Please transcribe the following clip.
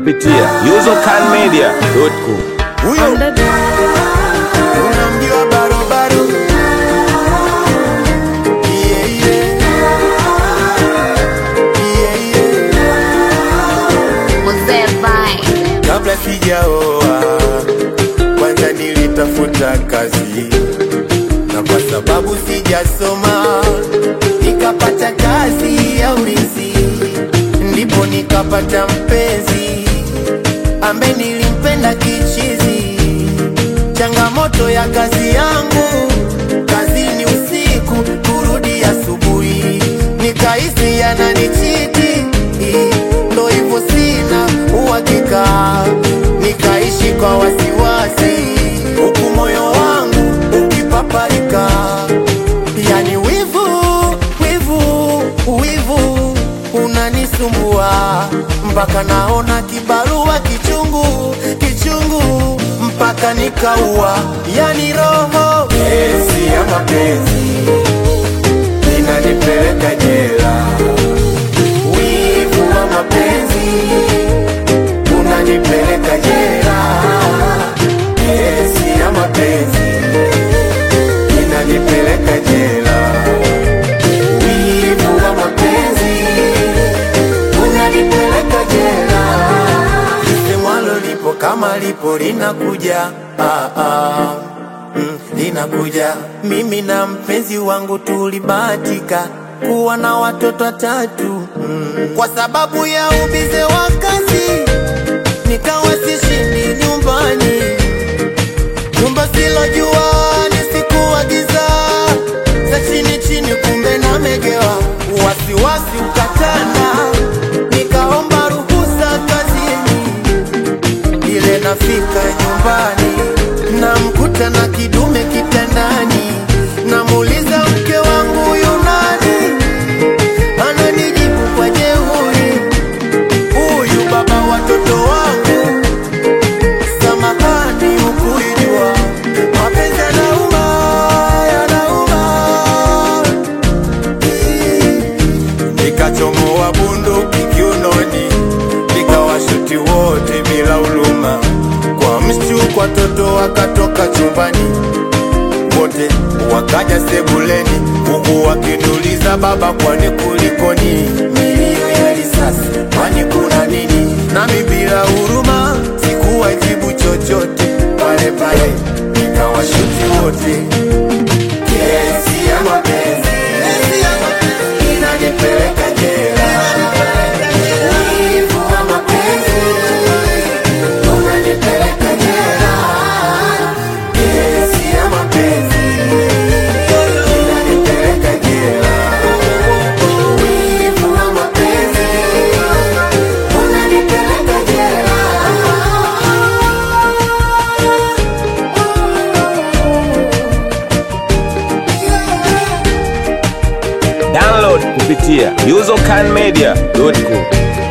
kupitia usercanmedia.com. Huyo unamjua barobaro Yeah, yeah. Yeah, yeah. Mzee Vine. kabla sijaoa kwanza nilitafuta kazi na kwa sababu sijasoma nikapata kazi ya urithi ndipo nikapata mpenzi ambaye nilimpenda kichizi changamoto ya kazi yangu kazini usiku kurudi asubuhi nikahisi yananichiti ndo hivyo sina uhakika nikaishi kwa wasiwasi huku moyo wangu ukipaparika yani wivu wivu wivu unanisumbua mpaka naona kibarua kichungu kichungu mpaka nikaua yani roho esi ya mapenzi inanipeleka jela wivu wa mapenzi unanipeleka jela esi ya mapenzi inanipeleka jela wivu wa mapenzi unanipeleka jela lisemwalo lipo kama lipo linakuja ah, ah. Mm, linakuja mimi na mpenzi wangu tulibahatika kuwa na watoto watatu mm. kwa sababu ya ubize wa kazi nikawa sishindi nyumbani nyumba silojua nisikuwa giza za chini chini kumbe namegewa wasiwasi ukatanda nikaomba ruhusa kazini ile nafika nyumbani namkuta na kidume kitandani namuuliza mke wangu yunani ananijibu kwa jeuri huyu baba watoto wangu samahani ukuijua mapenzi yanauma yanauma nikachomoa bunduki kiunoni nikawashuti wote bila huluma kwa mshtuko watoto wakatoka chumbani wote wakaja sebuleni huku wakiniuliza baba kwani kulikoni milio ya risasi kwani kuna nini nami bila huruma sikuwajibu chochote pale pale nikawashuti wote kesi ya mapenzi inanipeleka jela wivu wa mapenzi unanipeleka jela kesi ya mapenzi inanipeleka jela wivu wa mapenzi unanipeleka jela Download kupitia usercanmedia.com.